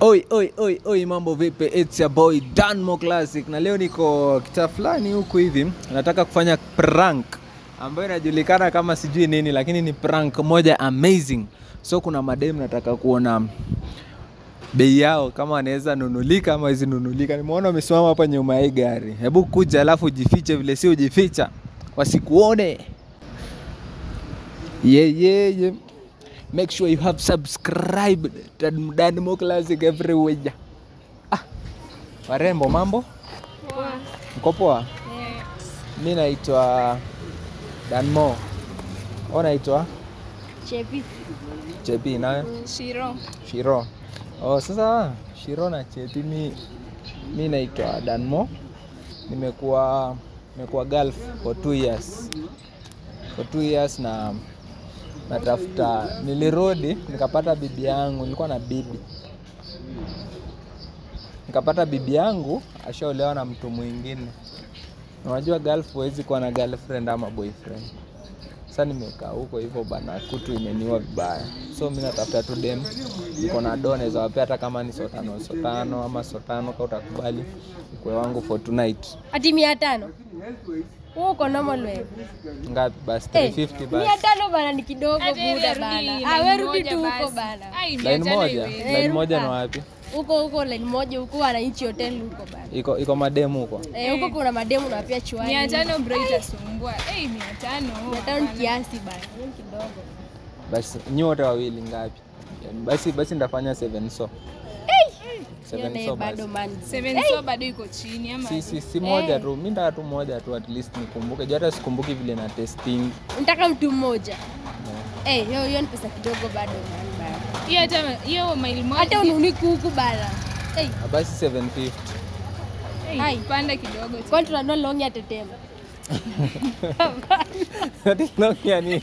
Oi, oi, oi, oi, mambo vipi? It's your boy Danmo Classic na leo niko kitaa fulani huku hivi, nataka kufanya prank ambayo inajulikana kama sijui nini, lakini ni prank moja amazing. So kuna madem nataka kuona bei yao kama wanaweza nunulika ama hizi nunulika. Nimeona wamesimama hapa nyuma ya hii gari, hebu kuja alafu ujifiche vile si ujificha, wasikuone. Yeah, yeah, yeah. Make sure you have subscribed to Danmo Classic everywhere. Ah, warembo mambo? Mko poa? Mi naitwa Danmo. Wewe naitwa Chepi. Chepi nawe? Shiro. Shiro. Oh, sasa Shiro na Chepi mi mi naitwa Danmo. Nimekuwa nimekuwa Gulf for two years. For two years na natafuta nilirudi nikapata bibi yangu, nilikuwa na bibi nikapata bibi yangu ashaolewa na mtu mwingine. Na Unajua Gulf huwezi kuwa na girlfriend ama boyfriend. Sasa nimekaa huko hivyo bana, kutu imeniua vibaya, so mi natafuta tu dem, niko na do, naweza wapea hata kama ni sotano sotano ama sotano, kama utakubali ukwe wangu for tonight. Ati mia tano uko normal wewe. Ngapi basi? Eh, 350 mia basi. tano bana ni kidogo Hata buda wewe bana. rudi Ah, line wewe rudi moja tu huko basi. bana. Ai, mia Line tano moja, iwezi. line moja ni ruka. wapi? Huko huko line moja huko wananchi hotel huko bana. Iko iko mademu huko. Eh, huko kuna mademu na pia chuani. Mia tano bro itasumbua. Eh, mia tano. Mia tano ni hapana. kiasi bana. Hiyo ni kidogo. Basi nyote wawili ngapi? Yani, Basi basi ndafanya 7 so. Hiyo 7 naye so bado basi. man. Seven so bado iko chini ama Si si si moja Eh. tu. Mimi ndataka tu moja tu at least nikumbuke. Juu hata sikumbuki vile na testing. Nataka mtu mmoja. Eh, hiyo hiyo ni pesa kidogo bado man bana. hiyo hata hiyo maili moja. Hata ununiku huku bana. Eh, Ah, Basi 750. Eh, Ai. panda kidogo tu. kwani tunanua long ya tetema. Ati Nokia nini?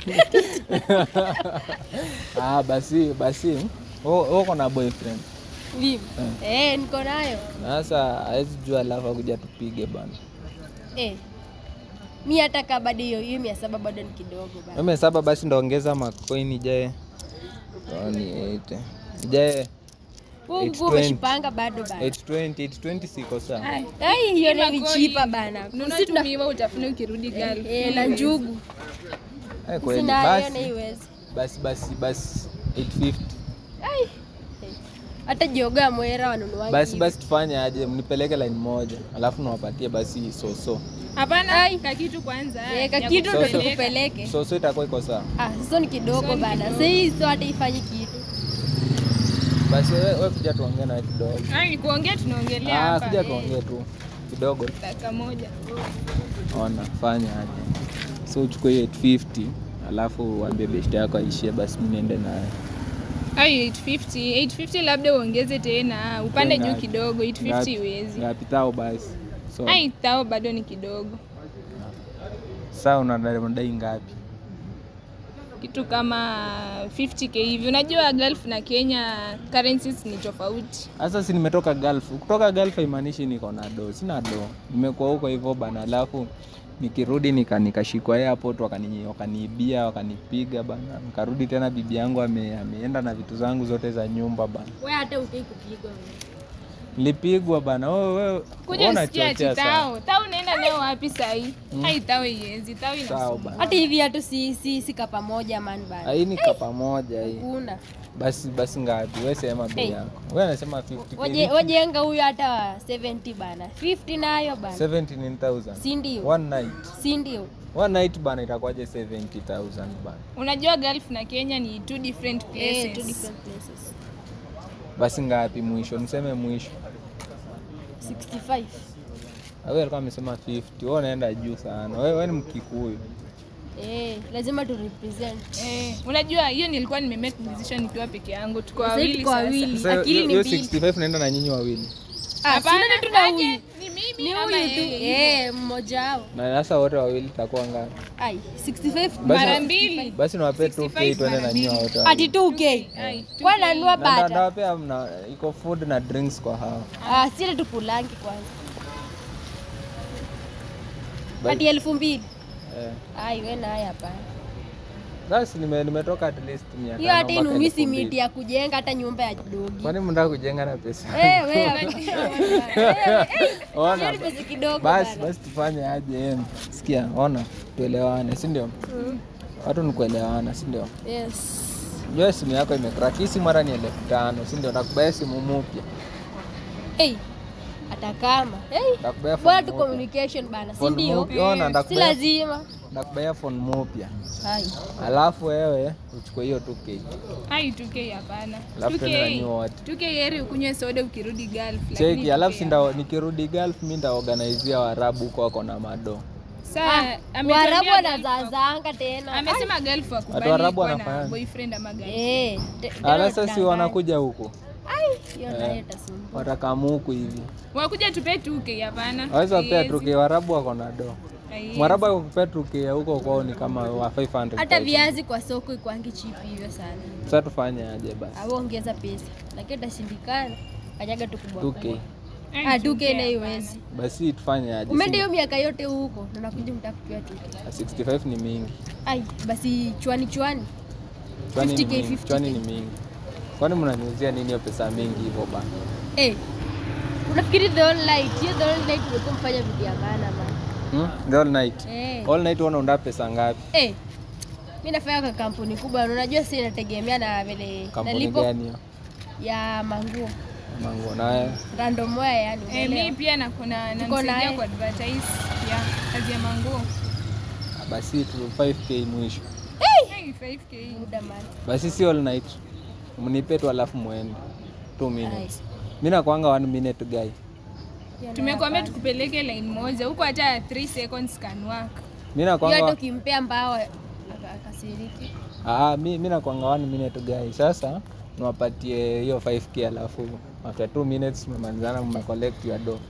ah, basi basi. Wewe uko na boyfriend. Vipi? Eh, niko nayo. Sasa hawezi jua alafu akuja tupige bana. Eh. Mi hata kaa bado hiyo hiyo mia saba bado ni kidogo bana. Mimi saba basi ndaongeza macoin ijae. Oh, ni 8. Ijae Huku 820. umeshipanga bado bana. 820, 820 siko sawa. Ai, Ai, hiyo ni Kima vichipa coin. bana. nunua Sisi tu tuna miwa utafuna ukirudi gari. eh, na njugu. Eh, kweli Sina hiyo na basi. iwezi. Basi basi basi 850. Ai. eh. Hata jioga ya mwera wanunuaji. Basi hivi. basi tufanye aje, mnipeleke line moja, alafu niwapatie basi soso. Hapana, kakitu kwanza. Eh, ya kakitu ndo kukupeleka. tukupeleke. Soso itakuwa iko sawa. Ah, sasa ni kidogo So ni bana. kidogo. Sasa hii sio hata ifanyi kitu. Basi wewe wewe kuja tuongee nawe kidogo. Ai, ni kuongea tunaongelea Ah, hapa. kuja Eh, tuongee tu kidogo. Dakika moja. Ona, fanya aje. So uchukue hiyo 850 alafu uambie beshte yako aishie, basi mimi niende naye. Ai, 850. 850 labda uongeze tena. Upande Tena. juu kidogo. 850 Ngapi- huwezi. Ngapi tao basi? So Ai, tao bado ni kidogo. sasa unadai unadai ngapi? kitu kama 50k hivi. Unajua Gulf na Kenya currencies ni tofauti. Sasa si nimetoka Gulf. Kutoka Gulf haimaanishi niko na do. Sina do. Nimekuwa huko hivyo bana, alafu nikirudi nika nikashikwa airport wakani wakaniibia wakanipiga bana. Nikarudi tena bibi yangu ame, ameenda na vitu zangu zote za nyumba bana. Wewe hata utaki kupigwa wewe. Nilipigwa bana. Wewe wewe Kuja wewe usikia ati unachochea sana. tao. Tao unaenda nayo wapi sahi? Hai tao ienzi. Tao Sawa inasumbua. bana. Hata hivi hatu si si si kapa moja man bana. Hii ni kapa moja hii. Kuna. Basi basi ngapi? Wewe sema bei Hey. yako. Wewe unasema 50. Waje wajenga huyu hata 70 bana. 50 nayo bana. 17000. Si ndio? One night. Si ndio? One night bana itakuwaje 70000 bana. Unajua Gulf na Kenya ni two different places. Eh, two different places. Basi ngapi mwisho? Niseme mwisho. 65. Wewe alikuwa amesema 50. Wewe unaenda juu sana. Wewe wewe ni Mkikuyu. Eh, lazima tu represent. Eh, unajua hiyo nilikuwa nime make decision nikiwa peke yangu. Tuko Sasa wawili tuko sasa. wawili. Sasa Akili ni hiyo mbili. 65 naenda na nyinyi wawili. Ah, Hapana, sina tu na aje, huyu. Ni mimi Ni ama huyu tu. yeye? Eh, mmoja wao. Na sasa wote wawili itakuwa ngapi? Ai, 65 Basi- Mara mbili. Basi niwape 2k twende na nyinyi wote. Ati wawili. 2k. Ai, Kwa nanua Na nda- bata. ndawapea mna iko food na drinks kwa hao. Ah, sile tukulangi kwanza. Basi- Ati elfu mbili. Eh. Ai, we naye hapana. Basi nime, nimetoka at least mia hiyo hata tano mpaka inumisi elfu mbili. miti ya kujenga hata nyumba ya dogi Kwani mnataka kujenga na pesa? Eh, wewe. Eh, eh, Ona. hiyo ni pesa kidogo Basi bana. basi tufanye aje em. Sikia, ona, tuelewane, si ndio? Watu ni kuelewana, si ndio? Yes. Jua simu yako imecrack. Hii simu mara ni elfu tano, si ndio? Nakubaya simu mpya. Hey, hata kama hey, Nakubaya bora phone tu mpya. communication bana, si Phone ndio? mpya, ona, Si nakubaya lazima. nakubaya phone mpya. Hai. Alafu wewe uchukue hiyo 2K. Hai 2K hapana. Alafu tena nanyua 2K. wote. 2K heri ukunywe soda ukirudi Gulf. Cheki, lakini alafu 2K sinda nikirudi Gulf mi ndaorganizia Waarabu huko wako na mado. Saa Waarabu ametuambia Gulf wanazazanga tena. Amesema Gulf Watu wakubali Waarabu kuwa na wanafanya. boyfriend ama Ai. girlfriend. Eh, te- tena Ala sasa si utadanganya. wanakuja huku. Ai, hiyo nayo itasumbua. Watakamu huku hivi. Wakuja tupe 2K hapana. Waweza pea Haiwezi. tuke Waarabu wako na do. Haiwezi. Mwarabu akupea tuke ya huko kwao ni kama wa 500. Hata viazi kwa soko ikwangi chipi hivyo sana. Sasa tufanye aje basi? Au ongeza pesa. Lakini utashindikana. Kanyaga tu kubwa. 2K. Ai, Ah, 2K 2K na hapana. iwezi. Basi tufanye aje? Umeenda hiyo miaka yote huko na nakuja mtakupia 2K. 65 ni mingi. Ai, basi chwani chwani. Chwani ni 50K, mingi. 50K. Chwani ni mingi. Kwani mnaniuzia nini hiyo pesa mingi hivyo bana? Eh. Unafikiri the all night, hiyo the all night umekuwa mfanya vitu ya maana bana. Hmm? The all night. Eh. All night unaunda pesa ngapi? Eh. Mimi nafanya kwa kampuni kubwa, na unajua si inategemea na vile Kampuni nalipo gani hiyo? ya manguo. Mango naye. Random wear yani. Eh, unaelewa? mi pia na kuna Tuko namsaidia naye. ku advertise ya kazi ya manguo. Basi tu 5k mwisho. Hey, 5K. Muda man. Basi si all night. Mnipe tu alafu muende. 2 minutes. Mimi nakwanga 1 minute guy. Hiyo nayo Tumekuambia hapana. tukupeleke line moja huko, hata 3 seconds can work. Mimi Hiyo hata nakwanga ukimpea mbao aka- akasiriki. ah mimi mimi nakwanga 1 minute guy. Sasa niwapatie hiyo 5k alafu after 2 minutes mmemalizana mme collect your dough.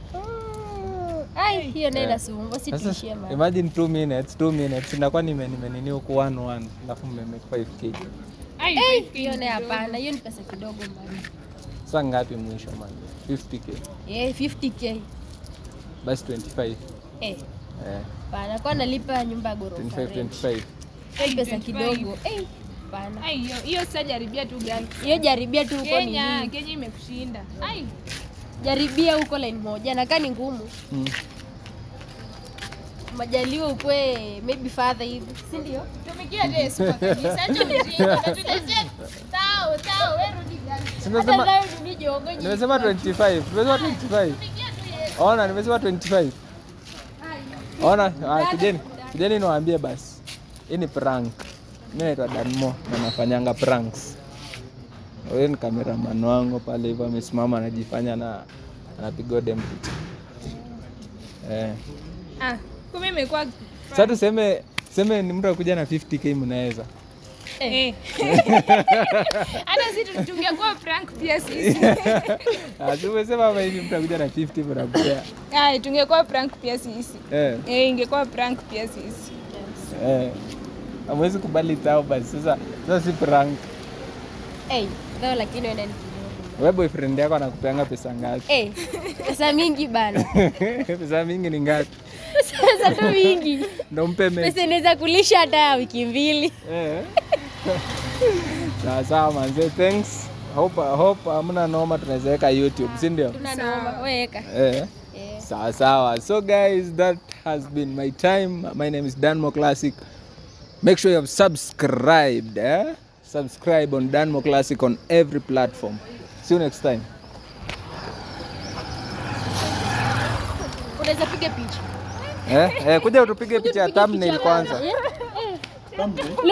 Ai, hiyo nayo Eh. inasumbua, si Sasa tuishie man. imagine 2 minutes, 2 minutes ndakuwa nime nime nini huku 1 1 alafu mme make 5k. Ai, Eh, 5K hiyo ni nayo kidogo. hapana, hiyo ni pesa kidogo man. Sasa ngapi mwisho man? 50k. Eh, 50k. Basi 25. Eh, Eh, hapana, kwa nalipa nyumba ya ghorofa. 25 rent. 25. Hiyo ni pesa 25. kidogo. Eh, hapana. Ai, hiyo hiyo sasa jaribia tu Gulf. Hiyo jaribia tu huko ni Kenya, Kenya imekushinda. Ai, jaribia huko line moja nakaa ni ngumu Mm. majaliwa ukwe maybe father hivi si ndio tumikia Yesu kwa kanisa. Acha ujinga, unatuletea tao, tao, wewe rudi Gulf. Si hata nimesema nayo ni jongo nyingi. nimesema 25. Nimesema 25. Ona, nimesema 25. Ona, ah, kujeni. Kujeni niwaambie basi. Hii ni prank. Mimi naitwa Danmo na nafanyanga pranks. Huyu ni cameraman wangu pale hivyo amesimama anajifanya na anapiga dem picha. Eh. Ah, kumbe imekuwa Sasa tuseme tuseme ni mtu akuja na 50k mnaweza. eh. Hata sisi tungekuwa prank pia sisi. Ah, si umesema hapa hivi mtu akuja na 50 mnakupea. Ai, tungekuwa prank pia sisi. Eh. Eh, ingekuwa prank pia sisi. Eh. Hamwezi kubali tao basi. Sasa sasa si prank. Eh, though lakini wenda ni kidogo Wewe boyfriend yako anakupeanga pesa ngapi? Eh, pesa mingi bana pesa mingi ni ngapi? pesa tu mingi Ndo mpe me. pesa inaweza kulisha hata wiki mbili Eh. Sawa sawa manze, thanks. Hope hope hamna noma tunaweza weka YouTube, si ndio? tuna noma weka Eh. eh. Sawa sawa. So guys, that has been my time. My name is Danmo Classic. Make sure you have subscribed, eh? Subscribe on Danmo Classic on every platform. See you next time. unaweza piga picha Eh? Eh, kuja utupige picha ya Piga thumbnail picha kwanza. bana. Eh, eh.